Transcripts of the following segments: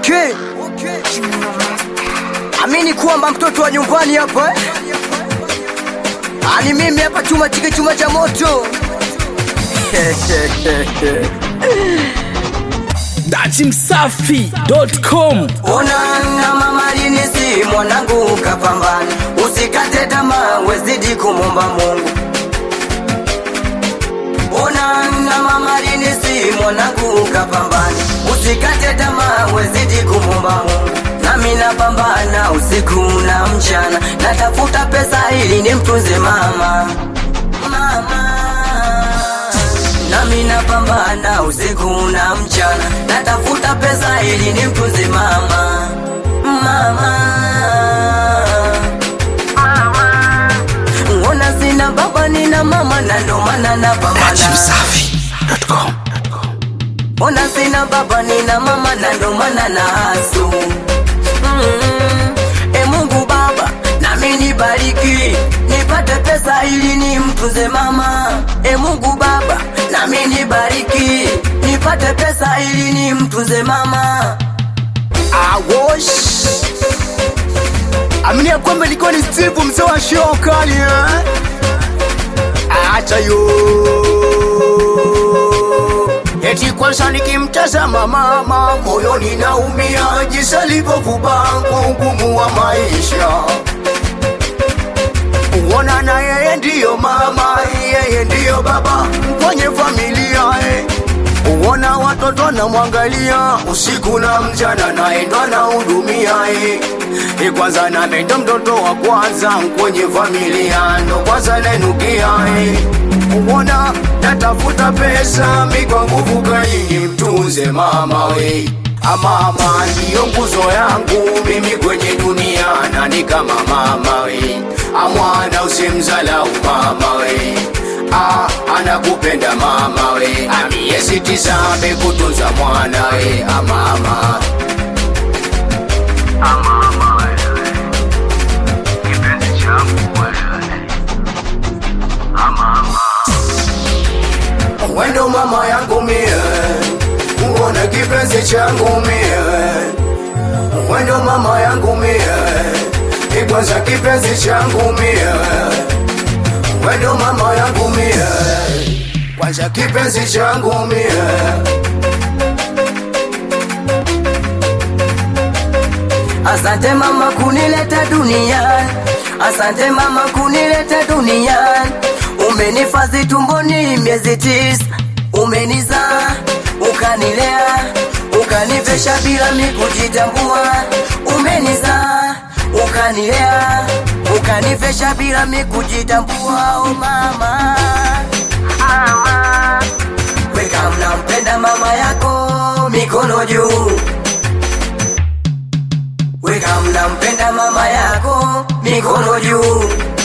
Okay. Amini kwamba mtoto wa nyumbani hapa eh? Ani mimi hapa chuma chike chuma cha moto datimsafi.com Ona na mama lini si mwanangu kapambana, usikate tamaa, wezidi kumomba Mungu. Ona na mama lini si mwanangu kapambana, usikate tamaa, wezidi kumomba Mungu. Nami napambana usiku na mchana, natafuta pesa ili nimtunze mama mama nami napambana usiku na mchana, natafuta pesa ili nimtunze mama mama Ngona sina baba nina mama na ndo maana napambana. datimsafi.com Ona sina baba nina mama na ndo maana na hasu mm. E Mungu Baba nami nibariki nipate pesa ili nimtunze mama. E Mungu Baba nami nibariki nipate pesa ili nimtunze mama. Awosh Amini ya kwamba nilikuwa ni Steve mzee wa show kali eh? Acha yo Eti kwanza nikimtazama mama moyoni naumia jinsi alivyovuba ugumu wa maisha. Uona na yeye ndiyo mama, yeye ndiyo baba kwenye familia eh. Uona watoto namwangalia usiku na mchana, naye ndo anahudumia eh. Eh, Kwanza nami ndo mtoto wa kwanza kwenye familia, ndo kwanza nainukia eh. Uona natafuta pesa mi kwa nguvu kali mtunze mama we Mama ndiyo nguzo yangu mimi kwenye dunia, nani kama mama we? Amwana usimzalau mama we Ah, anakupenda mama we amie siti sabe kutunza mwana we amama amama wewe kipenzi changu wewe amama wendo mama yangu mie uone kipenzi changu mie wendo mama yangu mie ikwanza kipenzi changu mie wendo mama yangu mie kwanza kipenzi changu mie Asante mama kunileta duniani, asante mama kunileta duniani. Umenifadhi tumboni miezi tisa, umenizaa ukanilea, ukanivesha bila mi kujitambua. Umenizaa ukanilea, ukanivesha bila mi kujitambua. Oh mama, mama, weka mnampenda mama yako, mikono juu weka mnampenda mama yako mikono juu.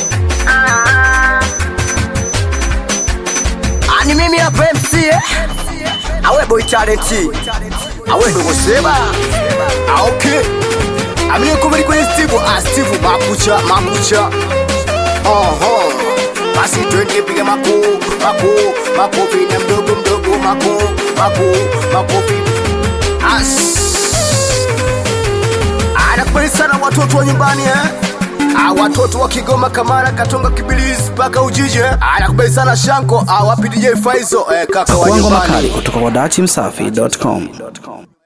Ani mimi hapa MC eh? awe boy talent awe ndogo sema Ah, okay amini kumeli kwenye Steve ah Steve makucha makucha oho basi twende piga mako mako makofi na mdogo mdogo mako mako makofi as anakubali sana watoto wa nyumbani eh? Ah, watoto wa Kigoma, Kamara, Katonga, Kibilizi mpaka Ujiji eh? Anakubali sana Shanko, ah, wapi DJ Faizo eh, kaka wa Pakuangwa nyumbani makali kutoka kwa datimsafi.com